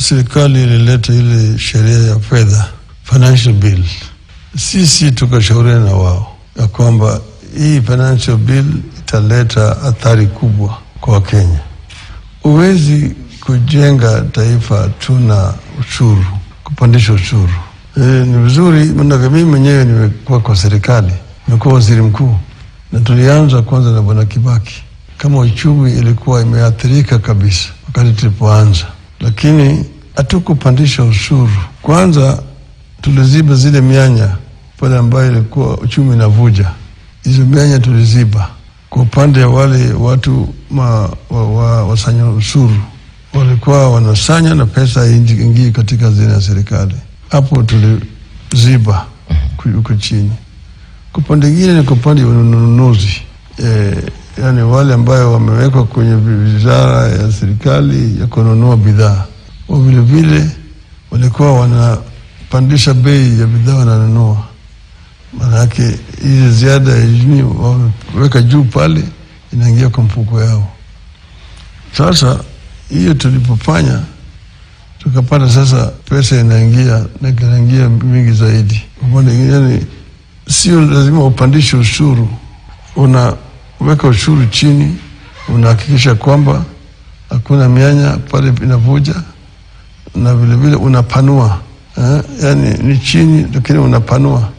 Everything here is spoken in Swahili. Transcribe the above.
serikali ilileta ile sheria ya fedha financial bill, sisi tukashauriana na wao ya kwamba hii financial bill italeta athari kubwa kwa Wakenya. Huwezi kujenga taifa tuna ushuru, kupandisha ushuru. E, ni vizuri manake mimi mwenyewe nimekuwa kwa serikali, nimekuwa waziri mkuu na tulianza kwanza na bwana Kibaki, kama uchumi ilikuwa imeathirika kabisa wakati tulipoanza, lakini hatukupandisha ushuru. Kwanza tuliziba zile mianya pale ambayo ilikuwa uchumi inavuja, hizo mianya tuliziba. Kwa upande wa wale watu ma, wa, wa, wasanya ushuru walikuwa wanasanya na pesa ingii katika hazina ya serikali, hapo tuliziba huko chini. Kwa upande ingine ni kwa upande wa ununuzi e, yani wale ambayo wamewekwa kwenye wizara ya serikali ya kununua bidhaa, wa vilevile walikuwa wanapandisha bei ya bidhaa wananunua, maanake ile ziada ya jini wameweka juu pale, inaingia kwa mfuko yao. Sasa hiyo tulipofanya tukapata sasa pesa inaingia na inaingia mingi zaidi. Yani sio lazima upandishe ushuru, unaweka ushuru chini, unahakikisha kwamba hakuna mianya pale inavuja, na vilevile unapanua eh, yani ni chini lakini unapanua